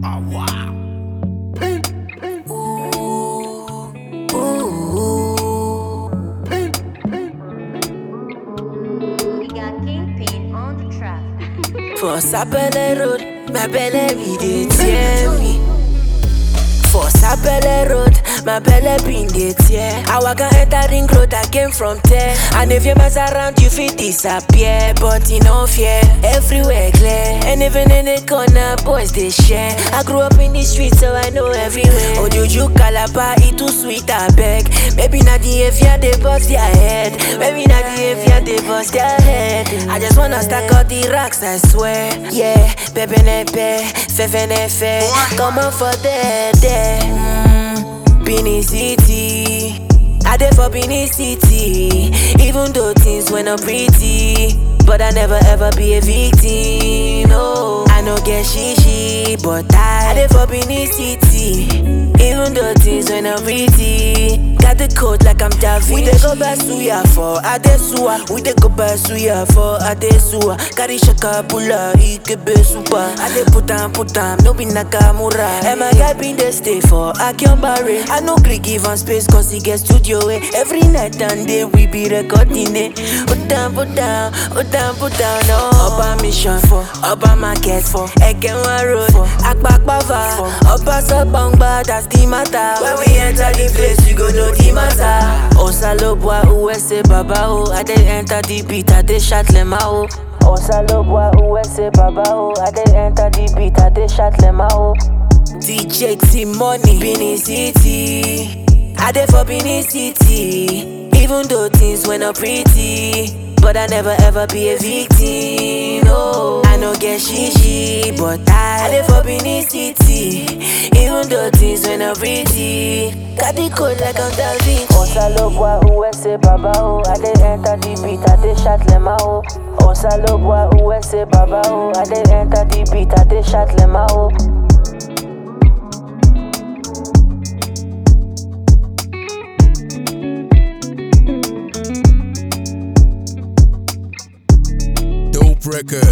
We got Kingpin on the track. For Sapele Road, my belly be dey tear me. For Sapele Road, my belly been dey tear. I waka enter ring road, I came from there. And if you mess around, you fit disappear. But you no fear, everywhere clear. And even in the corner, boys they share. I grew up in the street, so I know everywhere. Ojuju Calabar, it too sweet, I beg. Maybe not the if they bust their head. Maybe not the if they bust their head. I just wanna stack all the racks, I swear. Yeah, pepe nepe, fefe nefe. Come on for there, there. Mm, Benin City. I dey for Benin City. Even though things were not pretty. But I never ever be a victim. No, I no get shishi, but I, I dey for Benin City. Even though things were not pretty. Got the code like I'm Da Vinci. We dey go Basuya for Adesua. We dey go Basuya for Adesua. Carry Shakabula, Ikebe Super. I dey put am, put am, no be Nakamura. And my guy been dey stay for Akionbare. I no gree give am space cause he get studio way. Every night and day we be recording it. Put down, put down, put down, put down. No. Oba mission for, Oba market for, Ekenwa road for, Akpakpava for, Oba Sobongba, that's the matter. When we enter the place, you go know the matter. Osalobwa, USA Baba, oh. I dey enter the beat, I dey shout lema, oh. Osalobwa, USA Baba, oh. I dey enter the beat, I dey shout lema, oh. DJ T Money, Benin City. I dey for Benin City. Even though things were not pretty. But I never ever be a victim. No, I no get shishi, but I, I dey for Benin City. Even though things were not pretty. Got the code like I'm Da Vinci. Osalobwa, USA Baba, oh. I dey enter the beat, I dey shout lema, oh. Osalobwa, USA Baba, oh. I dey enter the beat, I dey shout lema, oh. Dope record.